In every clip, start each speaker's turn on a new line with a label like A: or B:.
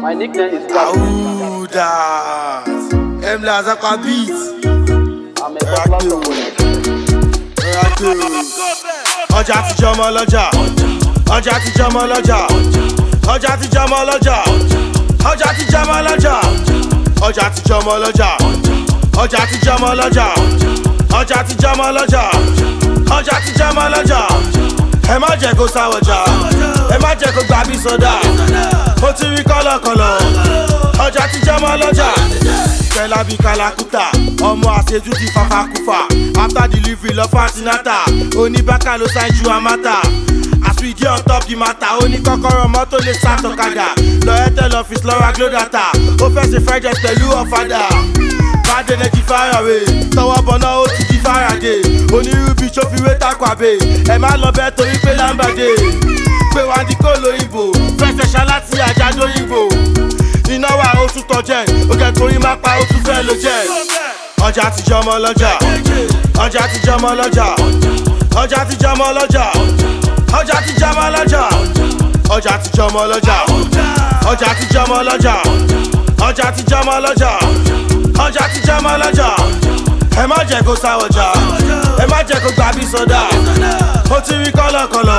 A: My nickname is Black.
B: Audas. M Lazaka beat.
A: I'm a Black component.
B: Ọjà ti jọmọ lọ́jà. Ọjà ti jọmọ lọ́jà. Ọjà ti jọmọ lọ́jà. Ọjà ti jọmọ lọ́jà. Ọjà ti jọmọ lọ́jà. Ọjà ti jọmọ lọ́jà. Ọjà ti jọmọ lọ́jà. Ọjà ti jọmọ lọ́jà. Ẹ má jẹ́ kó sáwọ̀jà. Ẹ má jẹ́ kó gbà bí sọ́dà. Mo ti rí kọ́lọ̀kọ́lọ̀. Ọjà ti jọmọ lọ́jà. Fẹlá bí kalakuta, ọmọ àṣejù ti fafakufa. After delivery lọ fún antinata, oníbàkà ló ṣáájú ju amata. As we dey on top the matter, ó ní kọ́kọ́rọ́ mọ́tò lè ṣàtọ̀kadà. Lọ Airtel office lọ ra Glo data, ó fẹ́ ṣe fried rice pẹ̀lú ọ̀fadà. Bad energy fire away, tọwọ́ bọ̀nà ó ti di Faraday. Onírúbi tó fi wé takwabé, ẹ má lọ bẹ́ẹ̀ torí pé lámbàdé. Pé wá di kó lóyìnbó, fẹsẹ̀ ṣaláti àjà lóyìnbó iná wà ó tún tọjẹ òkè torí má pa ó tún fẹ́ ló jẹ. ọjà ti jọmọ lọ́jà ọjà ti jọmọ lọ́jà ọjà ti jọmọ lọ́jà ọjà ti jọmọ lọ́jà ọjà ti jọmọ lọ́jà ọjà ti jọmọ lọ́jà ọjà ti jọmọ lọ́jà ọjà ti jọmọ lọ́jà ẹ má jẹ́ kó sáwọ̀jà ẹ má jẹ́ kó gbà bí sọ́dà ó ti rí kọ́lọ̀kọ́lọ̀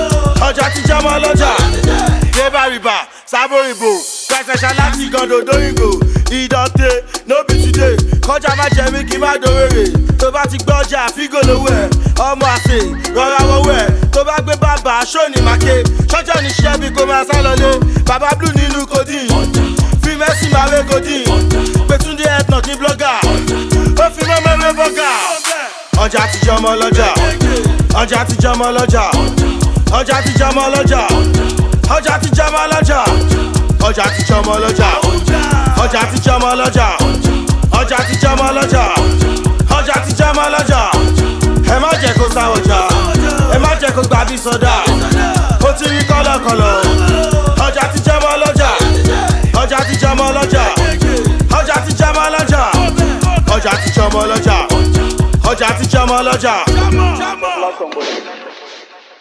B: ọjà ti jọmọ lọ́jà débà rìbà sábòrìbò pẹ̀sẹ̀ṣà láti gàndò dóyìnbó ìdọ̀tẹ̀ nóbi today kọjá má jẹ mí kí n má dòwèrè tó bá ti gbọ́jà fígò lówó ẹ̀ ọmọ àṣẹ rọra wọ́wọ́ ẹ̀ tó bá gbé bàbá sóòní màkè ṣọ́jọ́ ní ṣẹ́ bí kò máa sá lọlé bàbá blue nínú codeine fi mẹ́sì máa wé codeine pẹ̀túndé ẹ̀tàn ní blọ́gà ó fi mọ́mọ́ wé bọ́gà ọjà ti jọmọ lọ́jà ọjà ti jọmọ lọ́jà ọjà ti jọmọ lọ́jà ọjà ti jọmọ lọ́jà ọjà ti jọmọ lọ́jà ọjà ti jọmọ lọ́jà ọjà ti jọmọ lọ́jà ọjà ti jọmọ lọ́jà ẹ má jẹ́ kó sáwọ̀jà ẹ má jẹ́ kó gbà bí sọ́dà ó ti rí kọ́lọ̀kọ́lọ̀ ọjà ti jọmọ lọ́jà ọjà ti jọmọ lọ́jà ọjà ti jọmọ lọ́jà ọjà ti jọmọ lọ́jà ọjà ti jọmọ lọ́jà.
A: Black component.